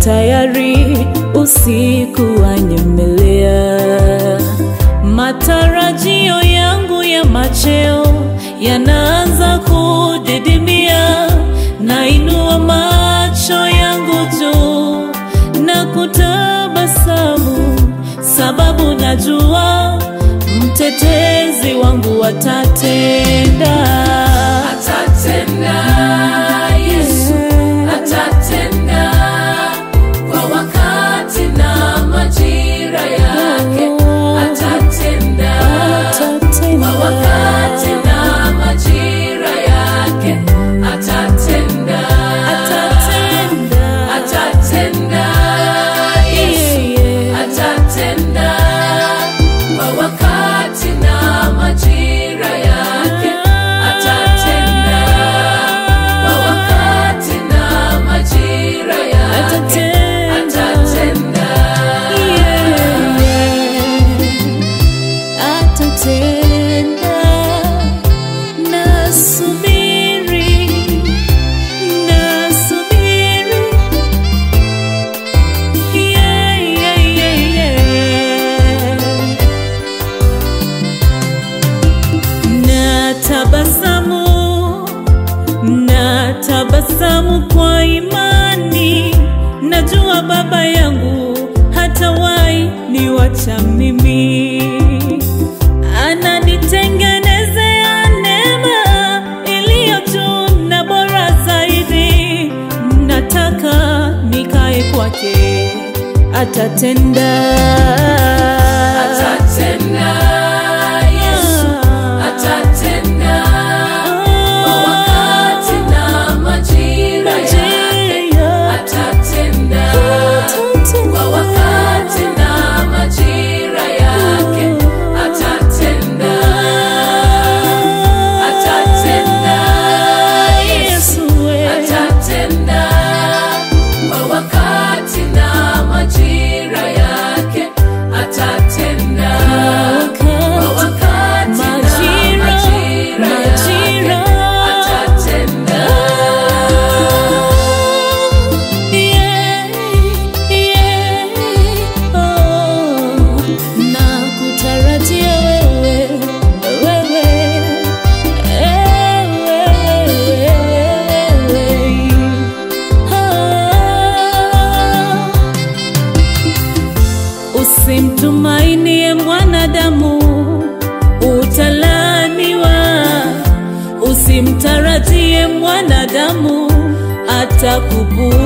tayari usiku wanyemelea. Matarajio yangu ya macheo yanaanza kudidimia, nainua macho yangu juu na kutabasamu, sababu najua mtetezi wangu atatenda. Atatenda, Yesu atatenda kwa wakati na majira yake. Atatenda kwa wakati na majira yake. Atatenda, atatenda, Yesu atatenda kwa wakati na majira yake. Atatenda kwa wakati na majira yake. Atatenda. Atatenda, nasubiri, nasubiri. Yeah, yeah, yeah, yeah. Natabasamu, natabasamu kwa imani, najua Baba yangu hatawahi niwacha mimi, ananitengenezea neema iliyo juu na bora zaidi. Nataka nikae kwake, atatenda, Atatenda, Yesu atatenda kwa wakati na majira yake. Atatenda kwa wakati na majira yake. Atatenda, atatenda, Yesu atatenda kwa wakati na majira yake. Atatenda kwa wakati na majira yake. Atatenda. na kutarajia wewe, wewe, wewe. Ah. Usimtumainie mwanadamu, utalaniwa. Usimtarajie mwanadamu, atakupuuza.